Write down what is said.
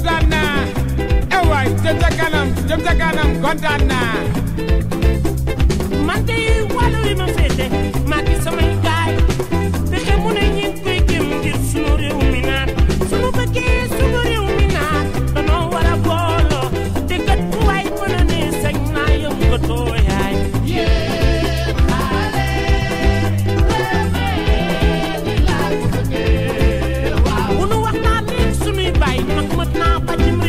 kontaan naa eh waay jëm ca kanam jëm ca kanam kontaan naa man de wàllu wi ma féete maa ngi samay gaay fexe mu ne ñi koy gëm ngir sunu réew mi naat sunu bëggee sunu réew mi naat danoo war a booloo te kat fu waay mën a ne sañ naa yëngatoo yaay bu nu wax naa leen sunuy baay mag mat naa ba ci